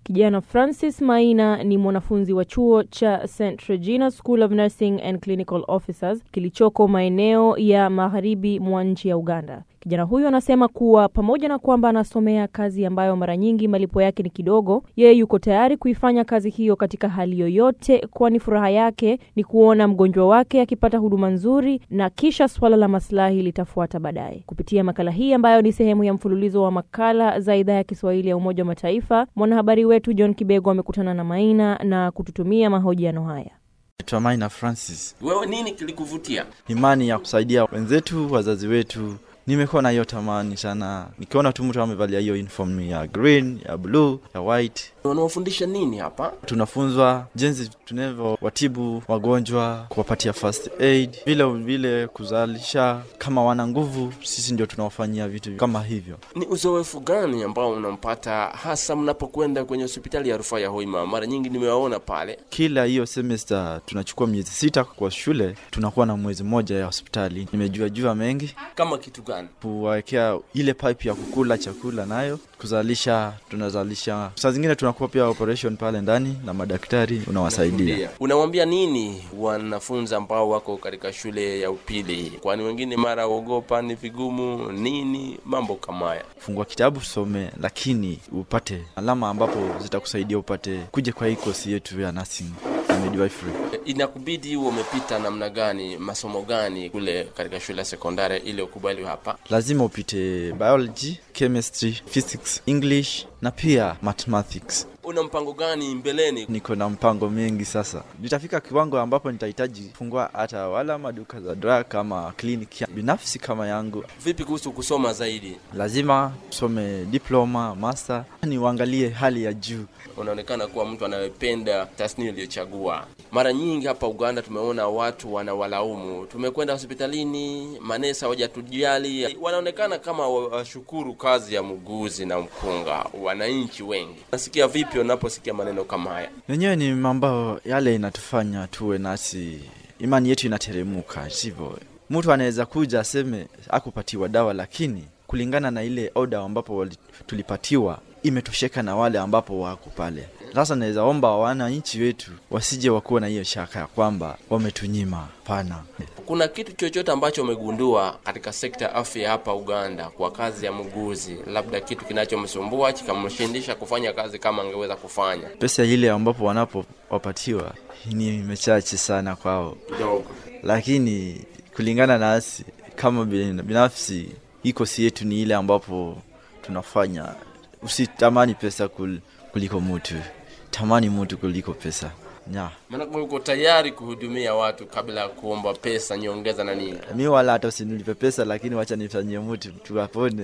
Kijana Francis Maina ni mwanafunzi wa chuo cha St Regina School of Nursing and Clinical Officers kilichoko maeneo ya magharibi mwa nchi ya Uganda. Kijana huyo anasema kuwa pamoja na kwamba anasomea kazi ambayo mara nyingi malipo yake ni kidogo, yeye yuko tayari kuifanya kazi hiyo katika hali yoyote, kwani furaha yake ni kuona mgonjwa wake akipata huduma nzuri na kisha suala la maslahi litafuata baadaye. Kupitia makala hii ambayo ni sehemu ya mfululizo wa makala za idhaa ya Kiswahili ya Umoja wa Mataifa, mwanahabari wetu John Kibego amekutana na Maina na kututumia mahojiano haya. Naitwa Maina Francis. Wewe nini kilikuvutia? Imani ya kusaidia wenzetu, wazazi wetu nimekuwa na hiyo tamani sana, nikiona tu mtu amevalia hiyo uniform ya green, ya blue, ya white. Unawafundisha nini hapa? Tunafunzwa jinsi tunavyowatibu wagonjwa, kuwapatia first aid, vile vile kuzalisha. Kama wana nguvu, sisi ndio tunawafanyia vitu kama hivyo. Ni uzoefu gani ambao unampata hasa mnapokwenda kwenye hospitali ya rufaa ya Hoima? Mara nyingi nimewaona pale. Kila hiyo semester tunachukua miezi sita kwa shule, tunakuwa na mwezi mmoja ya hospitali. Nimejua jua mengi Kama kitu gani? kuwawekea ile pipe ya kukula chakula nayo kuzalisha, tunazalisha. Saa zingine tunakuwa pia operation pale ndani na madaktari unawasaidia. Unawambia nini wanafunzi ambao wako katika shule ya upili? Kwani wengine mara ogopa, ni vigumu nini, mambo kama haya. Fungua kitabu some, lakini upate alama ambapo zitakusaidia upate kuja kwa hii kosi yetu ya nursing na midwifery. Inakubidi huo umepita namna gani, masomo gani kule katika shule ya sekondari ili ukubaliwe hapa? Lazima upite biology, chemistry, physics, English na pia mathematics. Una mpango gani mbeleni? Niko na mpango mengi sasa. Nitafika kiwango ambapo nitahitaji kufungua hata wala maduka za drug kama kliniki binafsi kama yangu. Vipi kuhusu kusoma zaidi? Lazima usome diploma, master, ni uangalie hali ya juu. Unaonekana kuwa mtu anayependa tasnia iliyochagua. Mara nyingi hapa Uganda tumeona watu wanawalaumu, tumekwenda hospitalini, manesa hawajatujali. Wanaonekana kama washukuru kazi ya muuguzi na mkunga, wananchi wengi. Nasikia vipi unaposikia maneno kama haya? Yenyewe ni mambo yale inatufanya tuwe nasi, imani yetu inateremuka. Sivyo, mtu anaweza kuja aseme akupatiwa dawa, lakini kulingana na ile oda ambapo wali- tulipatiwa imetosheka na wale ambapo wako pale. Sasa naweza omba wananchi wetu wasije wakuwa na hiyo shaka ya kwamba wametunyima. Pana Kuna kitu chochote ambacho umegundua katika sekta ya afya hapa Uganda kwa kazi ya muuguzi, labda kitu kinachomsumbua kikamshindisha kufanya kazi kama angeweza kufanya? pesa ile ambapo wanapowapatiwa ni mechache sana kwao, Kidogo. lakini kulingana nasi kama bin- binafsi, hii kosi yetu ni ile ambapo tunafanya. Usitamani pesa kul, kuliko mutu, tamani mutu kuliko pesa nya Maanake uko tayari kuhudumia watu kabla ya kuomba pesa nyongeza na nini. mi wala hata usinilipe pesa, lakini wacha nifanyie mutu tuwapone.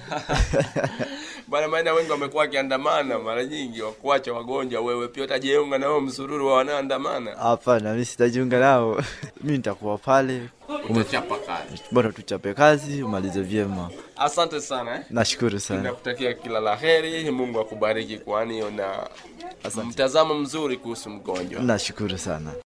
Bwana maana wengi wamekuwa wakiandamana mara nyingi wakuacha wagonjwa, wewe pia utajiunga na wao msururu wa wanaoandamana. Hapana, mi sitajiunga nao mi nitakuwa pale, Utachapa kazi. bora tuchape kazi umalize vyema. Asante sana eh. Nashukuru sana. Nakutakia kila la heri, Mungu akubariki, kwani una Asante. mtazamo mzuri kuhusu mgonjwa. Nashukuru sana.